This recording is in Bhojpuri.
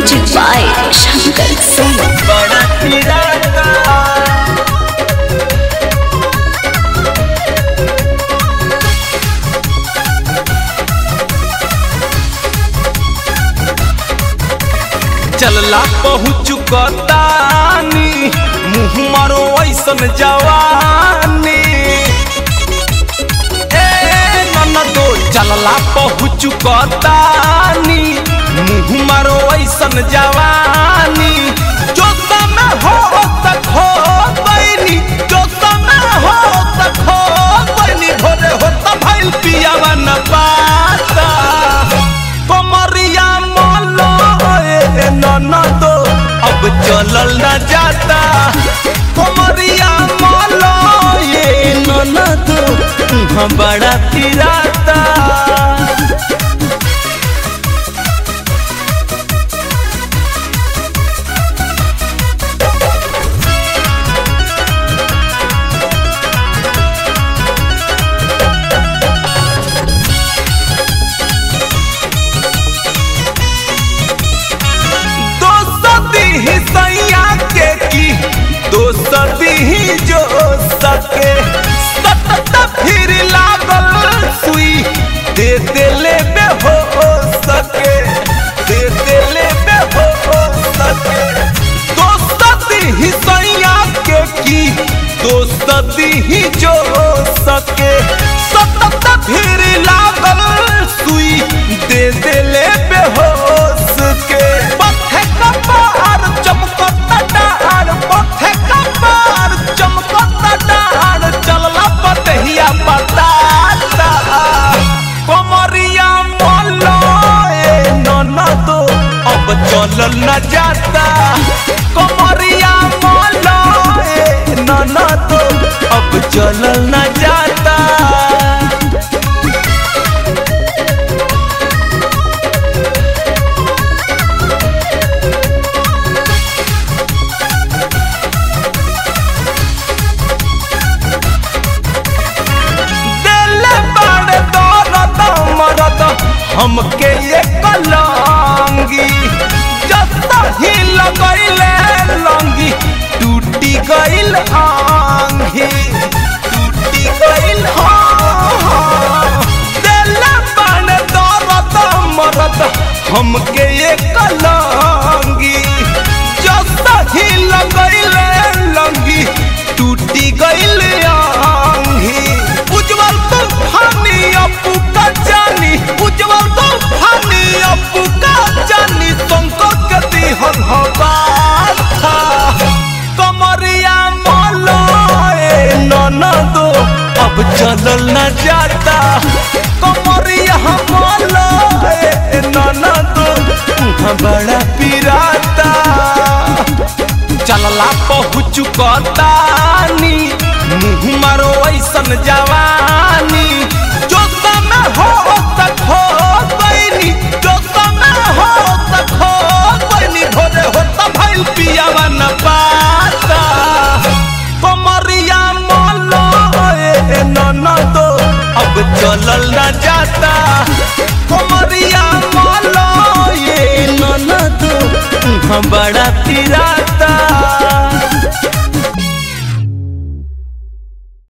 म्यूजिक बाय शंकर सिंह बड़ा तिरंगा चलला पहुँच कतानी मुँह मारो ऐसन जवानी ए ननदो चलला पहुँच कतानी मुँह मारो ऐसन जवानी जो समय हो तक हो बैनी जो समय हो तक हो बैनी भोरे हो तब भइल पियावा न पाता कमरिया मोलो ए ननदो अब चलल न जाता कमरिया मोलो ये ननदो तुहाँ बड़ा पिराता दोस्ती ही सैया के की दोस्ती ही जो सके सतत फिर लागल सुई दे देले में हो सके दे देले में हो सके दोस्ती ही सैया के की दोस्ती ही जो सके सतत फिर लागल सुई दे देले बेहोश के पथे कपार चमकता डार पथे कपार चमकता डार चलला पतहिया बताता कमरिया मोलो ए ननदो अब चलल न जाता कमरिया मोलो ए ननदो अब चलल न जाता दिल बड़ दौलत मरद हमके ये कलंगी जब ही लगैले लंगी टूटी गइल आंगी टूटी गइल हाँ दिल बड़ दौलत मरद हमके ये कलंगी जब ही लगैले लंगी टूटी गइल आंगी उज्जवल तूफानी अपू का जानी उज्जवल तूफानी अपू का जानी तुमको गति हन हवा था कमरिया मोलो ए ननदो अब चलल न जाता कमरिया मोलो ए ननदो तुहाँ बड़ा पिराता चलला पहुँच कतानी मुँह मारो ऐसन जवानी जो समय हो तक हो बैनी जो समय हो तक हो बैनी भोरे हो तब भइल पियावा न पाता कमरिया मोलो ए ननदो अब चलल न जाता कमरिया मोलो ये ननदो तुहाँ बड़ा पिरा